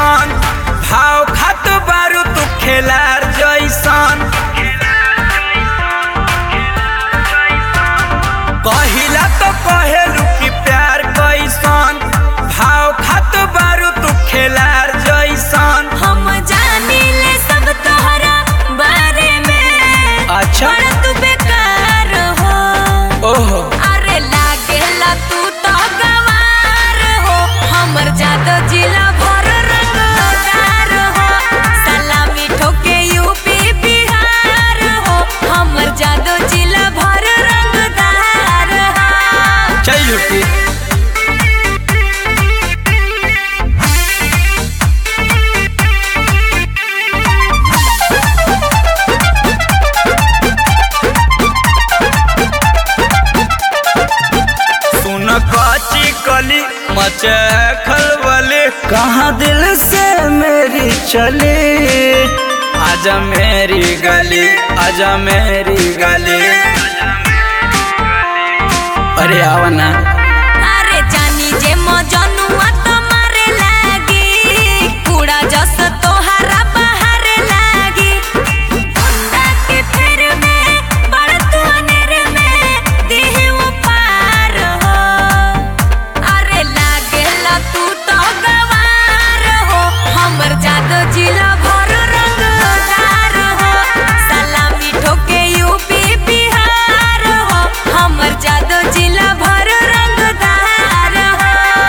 जैसन भाव खात बारू तू खेलार जैसन कहिला तो कहेलू कि प्यार कैसन भाव खात बारू तू खेलार जैसन हम जानिले सब तोहरा बारे में अच्छा। बड़ा तू बेकार हो ओहो अरे लागेला तू तो गवार हो हमर जादो जिला भर रंगदार हो सलामी ठोके यूपी बिहार हो हमर जादो जिला भर रंगदार हो चल झूठी सुन काची कली मचे खलबली कहाँ दिल से मेरी चली आजा मेरी गली आजा मेरी गली अरे आवा ना अरे जानी जे मजनुआ तो मारे लागी कूड़ा जस तोहरा बाहर लागी गुंडा के फेर में बड़ तू अनेर में देह पार हो अरे लागेला तू तो गवार हो हमर जादो जिला भर रंगदार हो सलामी ठोके यूपी बिहार हो हमर जादो जिला भर रंगदार हो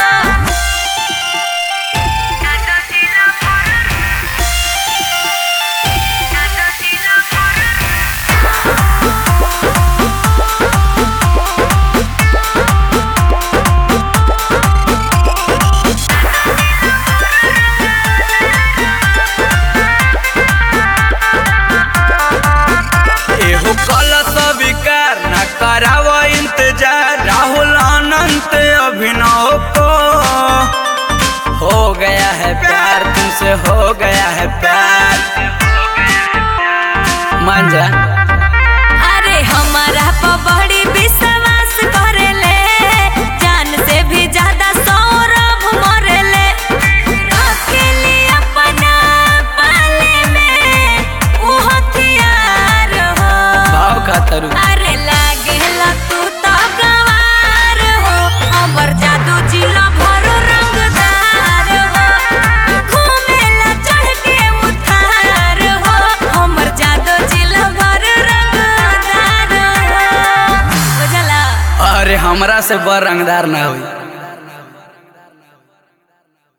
एहो कल स्वीकार न कराव इंतजार राहुल अनंत अभिनव को हो गया है प्यार तुमसे हो गया है प्यार मान जा अरे हमारा प बड़ी विश्वास करेले जान से भी ज्यादा सौरभ मरेले रखेली अपना पाले में उ हथियार हो भाव खातर अरे लागेला तू तो गवार हो हमर जादू जिला भर रंगदार हो घूमेला चढ़ के उतार हो हमर जादू जिला भर रंगदार हो बुझला अरे हमरा से बड़ रंगदार ना हुई